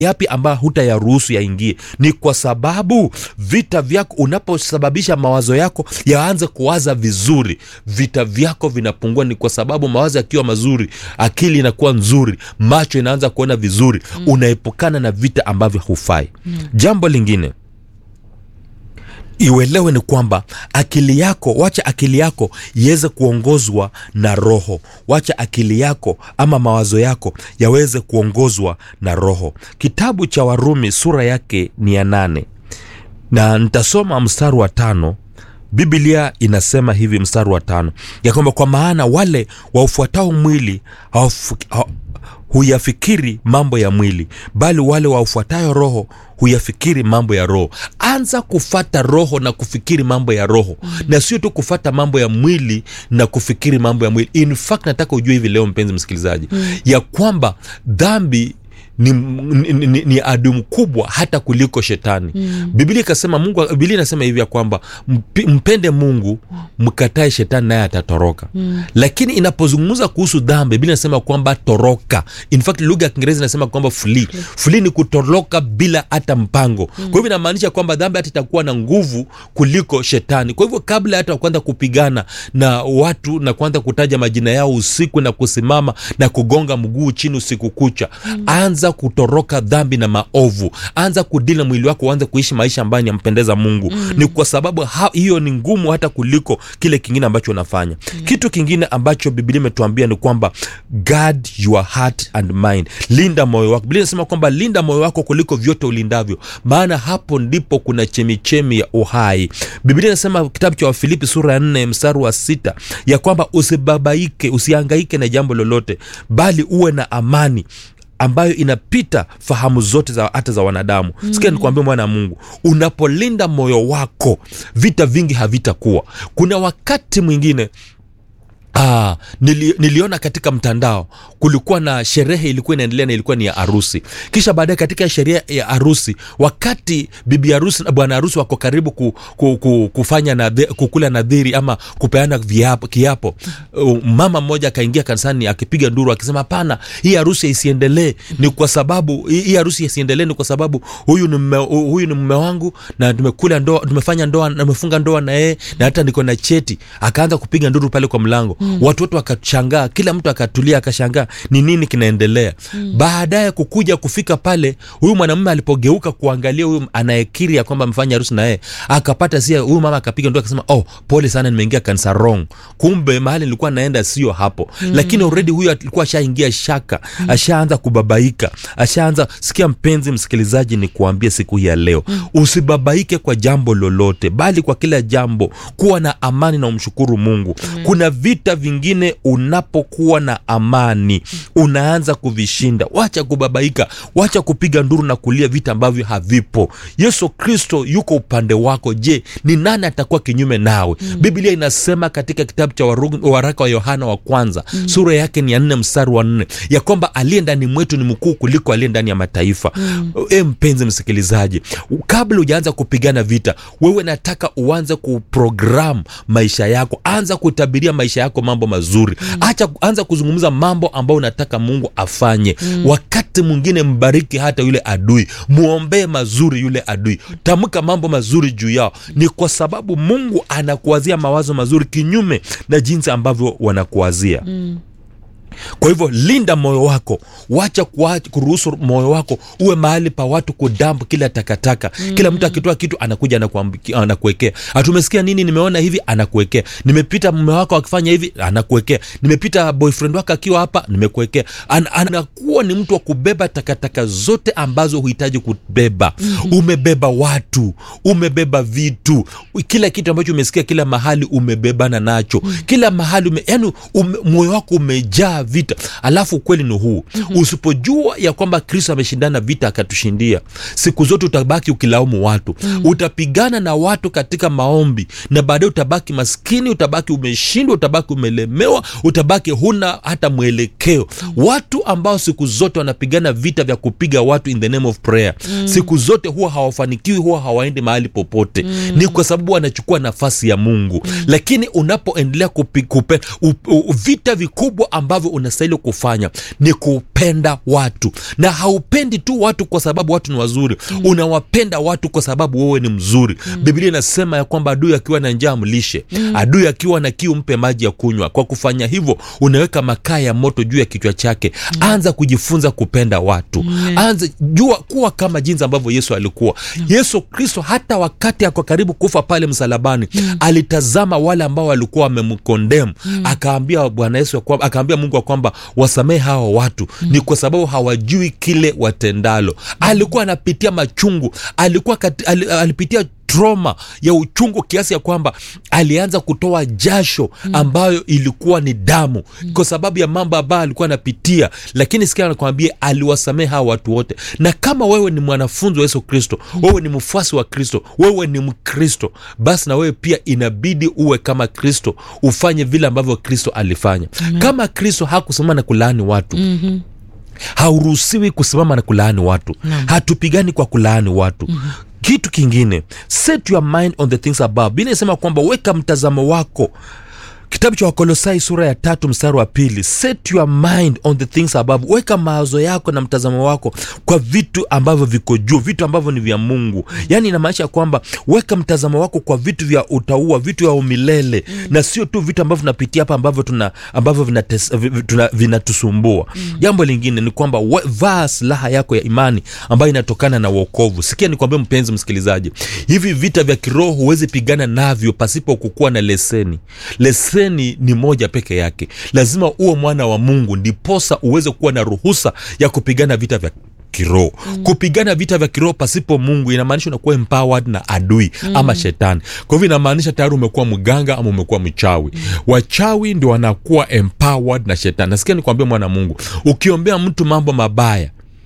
yapi ambayo hutayaruhusu yaingie ni kwa sababu vita vyako unaposababisha mawazo yako yaanze kuwaza vizuri vita vyako vinapungua ni kwa sababu mawazo yakiwa mazuri akili inakuwa nzuri macho inaanza kuona vizuri mm. unaepukana na vita ambavyo hufai mm. jambo lingine iuelewe ni kwamba akili yako wacha akili yako iweze kuongozwa na roho wacha akili yako ama mawazo yako yaweze kuongozwa na roho kitabu cha warumi sura yake ni ya nane na nitasoma mstari wa tano biblia inasema hivi mstari wa tano ya kwamba kwa maana wale waufuatao mwili hawafu, ha, huyafikiri mambo ya mwili bali wale waufuatayo roho huyafikiri mambo ya roho anza kufata roho na kufikiri mambo ya roho mm. na sio tu kufata mambo ya mwili na kufikiri mambo ya mwili in fact nataka ujue hivi leo mpenzi msikilizaji mm. ya kwamba dhambi ni, ni, ni, ni adu mkubwa hata kuliko shetani mm. biblia ikasema mungu biblia inasema hivi ya kwamba mp, mpende mungu mkatae shetani naye atatoroka mm. lakini inapozungumza kuhusu dhambi biblia inasema kwamba toroka in fact lugha ya kiingereza inasema kwamba flee flee ni kutoroka bila hata mpango mm. kwa hivyo inamaanisha kwamba dhambi hata itakuwa na nguvu kuliko shetani kwa hivyo kabla hata kuanza kupigana na watu na kuanza kutaja majina yao usiku na kusimama na kugonga mguu chini usiku kucha mm. anza kutoroka dhambi na maovu anza kudili na mwili wako uanze kuishi maisha ambayo yampendeza mungu mm. ni kwa sababu ha, hiyo ni ngumu hata kuliko kile kingine ambacho unafanya mm. kitu kingine ambacho biblia imetuambia ni kwamba guard your heart and mind linda moyo wako biblia inasema kwamba linda moyo wako kuliko vyote ulindavyo maana hapo ndipo kuna chemichemi ya uhai biblia inasema kitabu cha wafilipi sura ya nne mstari wa sita ya kwamba usibabaike usiangaike na jambo lolote bali uwe na amani ambayo inapita fahamu zote za hata za wanadamu mm. sikia nikuambia mwana wa mungu unapolinda moyo wako vita vingi havitakuwa kuna wakati mwingine Ah, nili, niliona katika mtandao kulikuwa na sherehe ilikuwa inaendelea na ilikuwa ni ya harusi kisha baadaye katika sherehe ya harusi wakati bibi harusi na bwana harusi wako karibu ku, ku, ku, kufanya nadhi, kukula nadhiri ama kupeana viapo, kiapo uh, mama mmoja akaingia kanisani akipiga nduru akisema hapana hii harusi isiendelee ni kwa sababu hii harusi isiendelee ni kwa sababu huyu ni mme, huyu ni mume wangu na tumekula ndoa tumefanya ndoa tumefunga ndoa na yeye na hata niko na cheti akaanza kupiga nduru pale kwa mlango mm. watu wote wakashangaa kila mtu akatulia akashangaa ni nini kinaendelea mm. baadaye kukuja kufika pale huyu mwanamume alipogeuka kuangalia huyu anayekiri ya kwamba amefanya harusi na yeye akapata sia huyu mama akapiga ndoa akasema oh pole sana nimeingia kanisa wrong kumbe mahali nilikuwa naenda sio hapo mm. lakini already huyu alikuwa ashaingia shaka mm. ashaanza kubabaika ashaanza sikia mpenzi msikilizaji ni kuambia siku hii ya leo mm. usibabaike kwa jambo lolote bali kwa kila jambo kuwa na amani na umshukuru mungu mm. kuna vita vingine unapokuwa na amani unaanza kuvishinda wacha kubabaika wacha kupiga nduru na kulia vita ambavyo havipo yesu kristo yuko upande wako je ni nani atakuwa kinyume nawe mm. biblia inasema katika kitabu cha waraka wa yohana wa kwanza mm. sura yake ni ya nne mstari wa nne ya kwamba aliye ndani mwetu ni mkuu kuliko aliye ndani ya mataifa mm. e mpenzi msikilizaji kabla hujaanza kupigana vita wewe nataka uanze kuprogram maisha yako anza kutabiria maisha yako mambo mazuri mm. acha anza kuzungumza mambo ambayo unataka mungu afanye mm. wakati mwingine mbariki hata yule adui mwombee mazuri yule adui tamka mambo mazuri juu yao ni kwa sababu mungu anakuwazia mawazo mazuri kinyume na jinsi ambavyo wanakuwazia mm kwa hivyo linda moyo wako wacha kuruhusu moyo wako uwe mahali pa watu kudampu kila takataka mm. kila mtu akitoa kitu anakuja anakuwekea hatumesikia nini nimeona hivi anakuwekea nimepita mume wako akifanya hivi anakuwekea nimepita boyfriend wako akiwa hapa nimekuwekea An, anakuwa ni mtu wa kubeba takataka zote ambazo huhitaji kubeba mm-hmm. umebeba watu umebeba vitu kila kitu ambacho umesikia kila mahali umebebana nacho mm. kila mahali ume, yani ume, moyo wako umejaa vita alafu ukweli ni huu mm-hmm. usipojua ya kwamba kristo ameshindana vita akatushindia siku zote utabaki ukilaumu watu mm-hmm. utapigana na watu katika maombi na baadaye utabaki maskini utabaki umeshindwa utabaki umelemewa utabaki huna hata mwelekeo mm-hmm. watu ambao siku zote wanapigana vita vya kupiga watu in the name of prayer mm-hmm. siku zote huwa hawafanikiwi huwa hawaendi mahali popote mm-hmm. ni kwa sababu wanachukua nafasi ya mungu mm-hmm. lakini unapoendelea kupi, kupe, u, u, vita vikubwa ambavyo unastahili kufanya ni kupenda watu na haupendi tu watu kwa sababu watu ni wazuri mm. unawapenda watu kwa sababu wewe ni mzuri mm. biblia inasema ya kwamba adui akiwa na njaa mlishe mm. adui akiwa na kiu mpe maji ya kunywa kwa kufanya hivyo unaweka makaa ya moto juu ya kichwa chake mm. anza kujifunza kupenda watu mm. anza jua kuwa kama jinsi ambavyo yesu alikuwa mm. yesu kristo hata wakati ako karibu kufa pale msalabani mm. alitazama wale ambao walikuwa wamemkondemu mm. akaambia bwana yesu ya kwamba- akaambia mungu ya kwamba wasamehe hawa watu mm. ni kwa sababu hawajui kile watendalo mm. alikuwa anapitia machungu alikuwa kati, al, alipitia troma ya uchungu kiasi ya kwamba alianza kutoa jasho ambayo ilikuwa ni damu kwa sababu ya mambo ambayo alikuwa anapitia lakini sikia nakwambia aliwasamehe hawa watu wote na kama wewe ni mwanafunzi wa yesu kristo wewe ni mfuasi wa kristo wewe ni mkristo basi na wewe pia inabidi uwe kama kristo ufanye vile ambavyo kristo alifanya kama kristo hakusimama na kulaani watu mm-hmm hauruhusiwi kusimama na kulaani watu mm. hatupigani kwa kulaani watu mm. kitu kingine set your mind on the things above bili inasema kwamba weka mtazamo wako kitabu cha wakolosai sura ya tatu mstari wa pili set your mind on the things above weka mawazo yako na mtazamo wako kwa vitu ambavyo viko juu vitu ambavyo ni vya mungu yaani inamaanisha kwamba weka mtazamo wako kwa vitu vya utaua vitu vya umilele mm. na sio tu vitu ambavyo tunapitia hapa ambavyo tuna ambavyo vinates- vi- vi- tuna- vinatusumbua mm. jambo lingine ni kwamba we- vaa silaha yako ya imani ambayo inatokana na uokovu sikia nikwambia mpenzi msikilizaji hivi vita vya kiroho huwezi pigana navyo pasipo kukuwa na leseni leseni ni moja peke yake lazima uwe mwana wa mungu ndiposa uweze kuwa na ruhusa ya kupigana vita vya kiroho mm. kupigana vita vya kiroho pasipo mungu inamaanisha unakuwa empowered na adui mm. ama shetani kwa hivyo inamaanisha tayari umekuwa mganga ama umekuwa mchawi mm. wachawi ndio wanakuwa empowered na shetani nasikia nikwambia mwana wa mungu ukiombea mtu mambo mabaya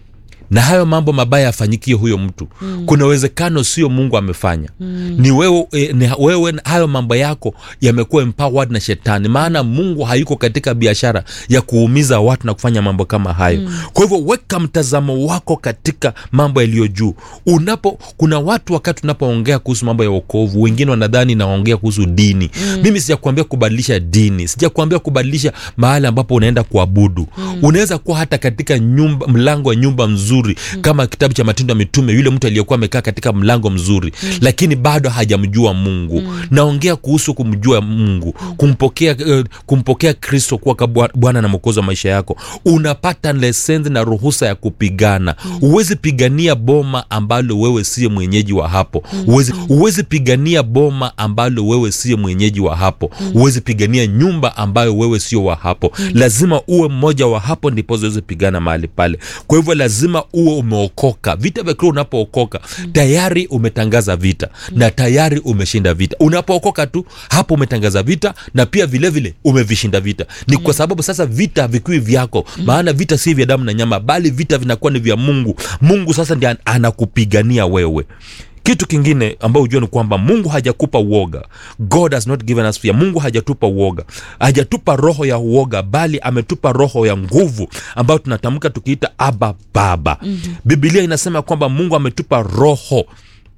na hayo mambo mabaya yafanyikie huyo mtu mm. kuna uwezekano sio mungu amefanya mm. ni wewe, e, ni wewe hayo mambo yako yamekuwa empowered na shetani maana mungu hayuko katika biashara ya kuumiza watu na kufanya mambo kama hayo mm. kwa hivyo weka mtazamo wako katika mambo yaliyo juu unapo kuna watu wakati unapoongea kuhusu mambo ya uokovu wengine wanadhani naongea kuhusu dini mm. mimi sijakuambia kubadilisha dini sijakuambia kubadilisha mahali ambapo unaenda kuabudu mm. unaweza kuwa hata katika nyumba mlango wa nyumba mzuri mm. kama kitabu cha matendo ya mitume yule mtu aliyekuwa amekaa katika mlango mzuri mm. lakini bado hajamjua mungu mm. naongea kuhusu kumjua mungu kumpokea uh, kumpokea kristo kuwa ka bwana na mwokozi wa maisha yako unapata lesenzi na ruhusa ya kupigana huwezi pigania boma ambalo wewe siye mwenyeji wa hapo huwezi huwezi pigania boma ambalo wewe siye mwenyeji wa hapo huwezi pigania nyumba ambayo wewe sio wa hapo lazima uwe mmoja wa hapo ndipo ziweze pigana mahali pale kwa hivyo lazima uwe umeokoka vita vya kiroho unapookoka tayari umetangaza vita na tayari umeshinda vita unapookoka tu hapo umetangaza vita na pia vile vile umevishinda vita ni kwa sababu sasa vita havikui vyako maana vita si vya damu na nyama bali vita vinakuwa ni vya mungu mungu sasa ndi anakupigania wewe kitu kingine ambao hujua ni kwamba mungu hajakupa uoga god has not given us fear mungu hajatupa uoga hajatupa roho ya uoga bali ametupa roho ya nguvu ambayo tunatamka tukiita aba baba mm-hmm. bibilia inasema kwamba mungu ametupa roho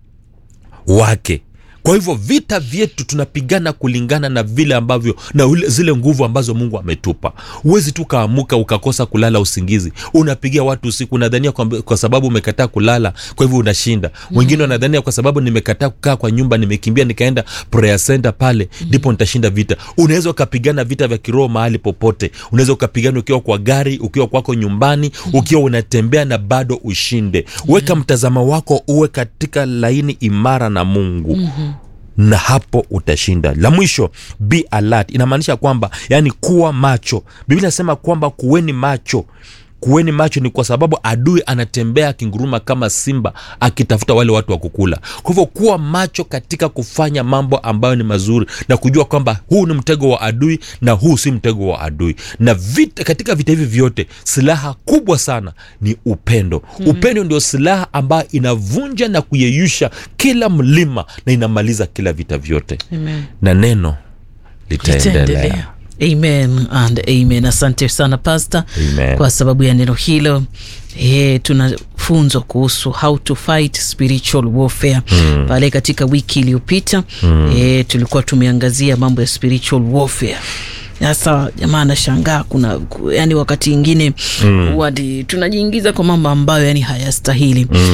wake kwa hivyo vita vyetu tunapigana kulingana na vile ambavyo na ule, zile nguvu ambazo mungu ametupa huwezi tu kaamuka ukakosa kulala usingizi unapigia watu usiku unadhania kwa, kwa sababu umekataa kulala kwa hivyo unashinda wengine mm. wanadhania kwa sababu nimekataa kukaa kwa nyumba nimekimbia nikaenda prayer center pale ndipo mm. nitashinda vita unaweza ukapigana vita vya kiroho mahali popote unaweza ukapigana ukiwa kwa gari ukiwa kwako nyumbani mm. ukiwa unatembea na bado ushinde weka mtazamo wako uwe katika laini imara na mungu mm-hmm na hapo utashinda la mwisho be alert inamaanisha kwamba yani kuwa macho biblia inasema kwamba kuweni macho kuweni macho ni kwa sababu adui anatembea akinguruma kama simba akitafuta wale watu wa kukula kwa hivyo kuwa macho katika kufanya mambo ambayo ni mazuri na kujua kwamba huu ni mtego wa adui na huu si mtego wa adui na vita, katika vita hivi vyote silaha kubwa sana ni upendo mm-hmm. upendo ndio silaha ambayo inavunja na kuyeyusha kila mlima na inamaliza kila vita vyote Amen. na neno litaendelea Itaendelea. amen and amen asante sana pasta Amen. kwa sababu ya neno hilo e, tunafunzwa kuhusu how to fight spiritual warfare mm. pale katika wiki iliyopita mm. e, tulikuwa tumeangazia mambo ya spiritual warfare sasa jamaa anashangaa kuna ku- yani wakati ingine mm. tunajiingiza kwa mambo ambayo yani hayastahili mm.